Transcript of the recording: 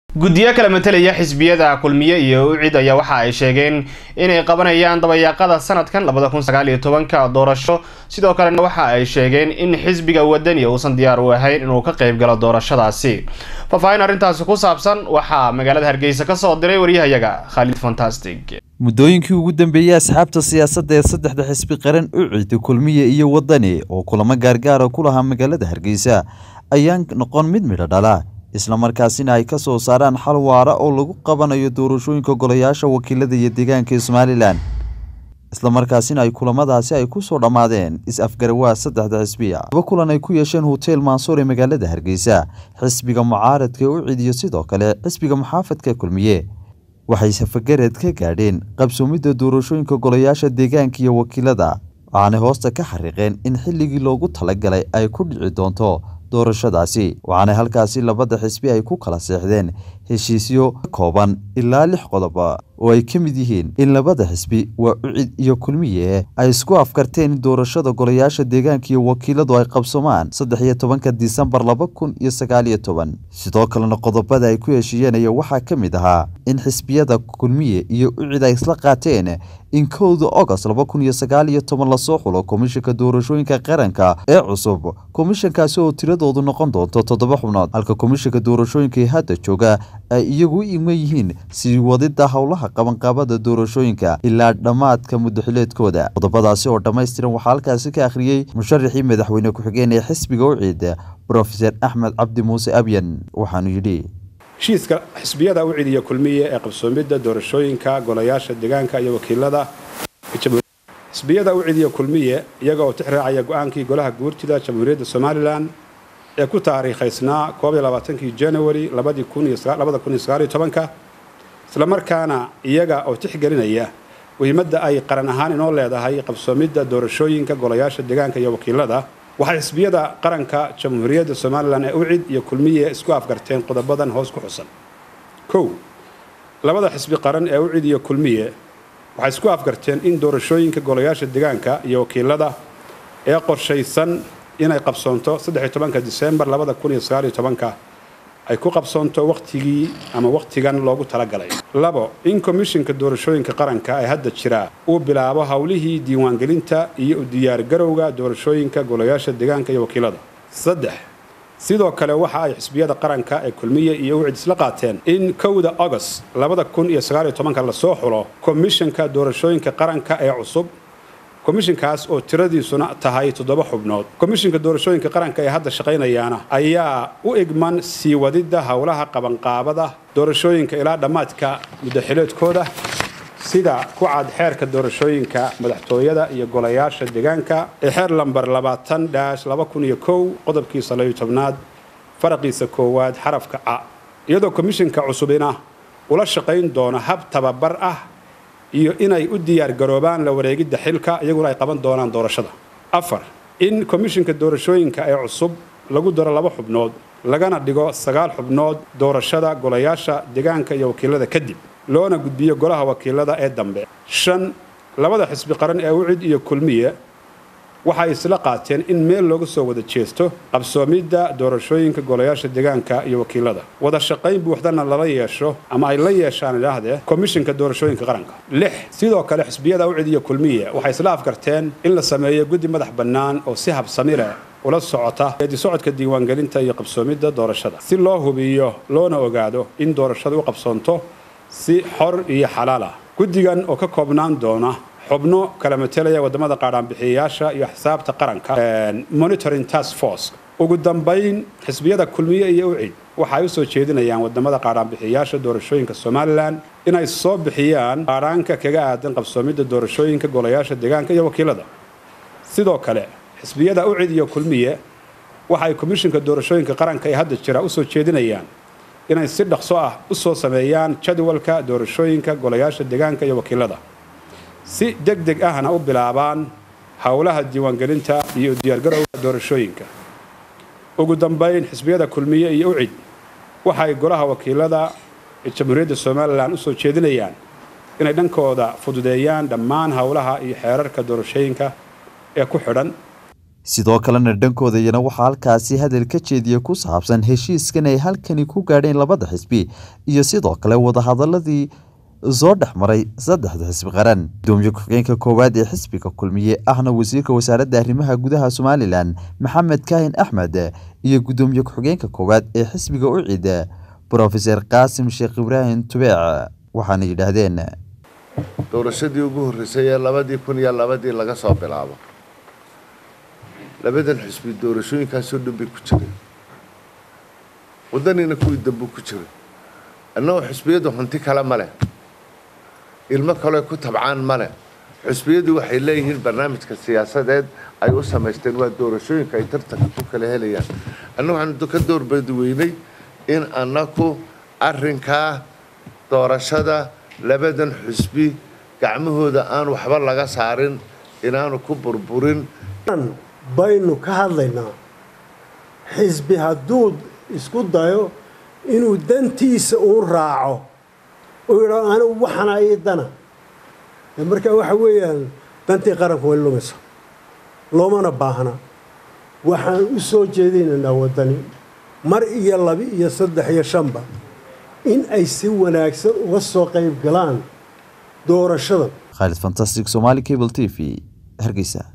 guddiyo kala matelaya xisbiyada kulmiye iyo ucid ayaa waxa ay sheegeen inay qabanayaan dabayaaqada sanadkan labada kun sagaal iyo tobanka doorasho sidoo kalena waxa ay sheegeen in xisbiga wadani uusan diyaar u ahayn inuu ka qayb galo doorashadaasi faahfaahin arrintaasi ku saabsan waxaa magaalada hargeysa kasoo diray waryahayaga khaalid fantastic muddooyinkii ugu dambeeyey asxaabta siyaasadda ee saddexda xisbi qaran ucid kulmiye iyo wadani oo kulamo gaargaara ku lahaa magaalada hargeysa ayaan noqon mid midho dhala islamarkaasina ay ka soo saaraan xal waara oo lagu qabanayo doorashooyinka golayaasha wakiilada iyo deegaanka ee somalilan islamarkaasina ay kulamadaasi ay ku soo dhammaadeen is-afgarawaa saddexda xisbiya laba kulan ay ku yeesheen hotel mansuur ee magaalada hargeysa xisbiga mucaaradka ucid iyo sidoo kale xisbiga muxaafadka kulmiye waxay safagareed ka gaadheen qabsoomidda doorashooyinka golayaasha deegaanka iyo wakiilada waxaanay hoosta ka xariiqeen in xilligii loogu talagalay ay ku dhici doonto doorashadaasi waxaana halkaasi labada xisbi ay ku kala seexdeen heshiisyo ka kooban ilaa lix qodoba oo ay ka mid yihiin in labada xisbi waa ucid iyo kulmiye ay isku afkarteen in doorashada golayaasha deegaanka iyo wakiiladu ay qabsomaan saddex iyo tobanka disembar laba kun iyo sagaal iyo toban sidoo kalena qodobada ay ku heshiiyeen ayaa waxaa ka mid ahaa in xisbiyada kulmiye iyo ucid ay isla qaateen in kowda ogost laba kun iyo sagaal iyo toban lasoo xulo komishanka doorashooyinka qaranka ee cusub komishankaasi oo tiradoodu noqon doonto toddoba xubnood halka komishanka doorashooyinka ee hadda jooga ay iyagu u iman yihiin sii wadida howlaha qabanqaabada doorashooyinka ilaa dhammaadka muddaxileedkooda qodobadaasi oo dhammaystiran waxaa halkaasi ka akhriyey musharaxii madaxweyne ku-xigeen ee xisbiga ucid brofeser axmed cabdi muuse abyan waxaanu yidhi heshiiska xisbiyada ucid iyo kulmiye ee qabsoomidda doorashooyinka golayaasha deegaanka iyo wakiilada xisbiyada ucid iyo kulmiye iyaga oo tix raacaya go-aankii golaha guurtida jamhuuriyadda somalilan ee ku taariikhaysnaa kii januari islamarkaana iyaga oo tixgelinaya muhiimadda ay qaran ahaan inoo leedahay qabsoomidda doorashooyinka golayaasha deegaanka iyo wakiilada waxay xisbiyada qaranka jamhuuriyadda somalilan ee ucid iyo kulmiye isku afgarteen qodobadan hoos ku xusan kow labada xisbi qaran ee ucid iyo kulmiye waxay isku afgarteen in doorashooyinka golayaasha deegaanka iyo wakiilada ee qorshaysan inay qabsoonto disembar ay ku qabsoonto wakhtigii ama wakhtigan loogu talagalay labo in komishinka doorashooyinka qaranka ee hadda jira uu bilaabo howlihii diiwaangelinta iyo u diyaargarowga doorashooyinka golayaasha deegaanka iyo wakiilada saddex sidoo kale waxa ay xisbiyada qaranka ee kulmiye iyo ucid isla qaateen in kowda agost lasoo xulo komishinka doorashooyinka qaranka ee cusub komishinkaas oo tiradiisuna tahay toddoba xubnood komishinka doorashooyinka qaranka ee hadda shaqaynayaana ayaa u igman sii wadidda howlaha qabanqaabada doorashooyinka ilaa dhammaadka muddaxileedkooda sida ku cad xeerka doorashooyinka madaxtooyada iyo golayaasha deegaanka ee xeer lambar qodobkiisa tobnaad faraqiisa koowaad xarafka ca iyadoo komishinka cusubina ula shaqayn doono hab tababar ah iyo inay u diyaar garoobaan la wareegidda xilka iyaguna ay qaban doonaan doorashada afar in komishinka doorashooyinka ee cusub lagu daro laba xubnood lagana dhigo sagaal xubnood doorashada golayaasha deegaanka iyo wakiilada kadib loona gudbiyo golaha wakiilada ee dambe shan labada xisbi qaran ee ucid iyo kulmiye waxay isla qaateen in meel looga soo wada jeesto qabsoomidda doorashooyinka golayaasha deegaanka iyo wakiilada wada shaqayn buuxdana lala yeesho ama ay la yeeshaan idhaahdee komishinka doorashooyinka qaranka lix sidoo kale xisbiyada ucid iyo kulmiye waxay isla afgarteen in la sameeyo guddi madax bannaan oo si habsami leh ula socota geedi socodka diiwaangelinta iyo qabsoomidda doorashada si loo hubiyo loona ogaado in doorashada u qabsoonto si xor iyo xalaal ah guddigan oo ka koobnaan doona xubno kala matelaya wadamada qaadhaanbixiyayaasha iyo xisaabta qaranka monitoring task force ugu dambayn xisbiyada kulmiye iyo ucid waxay u soo jeedinayaan wadamada qaadhaanbixiyayaasha doorashooyinka somalilan inay soo bixiyaan qaadhaanka kaga aadan qabsoomidda doorashooyinka golayaasha deegaanka iyo wakiilada sidoo kale xisbiyada ucid iyo kulmiye waxay komishinka doorashooyinka qaranka ee hadda jira usoo jeedinayaan inay si dhaqso ah u soo sameeyaan jadwalka doorashooyinka golayaasha deegaanka iyo wakiilada si deg deg ahna u bilaabaan howlaha diiwaangelinta iyo diyaargarowga doorashooyinka ugu dambayn xisbiyada kulmiye iyo ucid waxay golaha wakiilada ee jamhuuriyadda somalilan usoo jeedinayaan inay dhankooda fududeeyaan dhammaan howlaha iyo xeerarka doorashooyinka ee ku xidhan sidoo kalena dhankooda iyana waxaa halkaasi hadal ka jeediya ku saabsan heshiiskan ay halkani ku gaadheen labada xisbi iyo sidoo kale wadahadaladii soo dhex maray saddexda xisbi qaran gudoomiye ku-xigeenka koowaad ee xisbiga kulmiye ahna wasiirka wasaaradda arrimaha gudaha somalilan maxamed kaahin axmed iyo gudoomiye ku-xigeenka koowaad ee xisbiga ucid brofeser qaasim sheekh ibraahim tubeec waxaana yidhaahdeen doorashadii ugu horreysay ee labadii kun iyo labadii laga soo bilaabo labadan xisbi doorashooyinkaasoo dhan bay ku jireen waddanina kuwii dambu ku jiray annagoo xisbiyadu hanti kale ma leh ilmo kale ku tabcaan ma leh xisbiyadu waxay leeyihiin barnaamijka siyaasadeed ay u samaysteen waa doorashooyinka ay tartanka ku kala helayaan annagu waxaanu ka doorbadi weynay in annaku arrinkaa doorashada labadan xisbi gacmahooda aan waxba laga saarin inaanu ku burburin baynu ka hadlaynaa xisbi hadduu isku dayo inuu dantiisa uu raaco uu yidhao anigu waxana ii dana markaa waxa weeyaan dantii qaranku way lumaysa loomana baahna waxaan u soo jeedinaynaa waddani mar iyo laba iyo saddex iyo shanba in ay si wanaagsan uga soo qayb galaan doorashadan khaalid fantastic somali cable t v hargeysa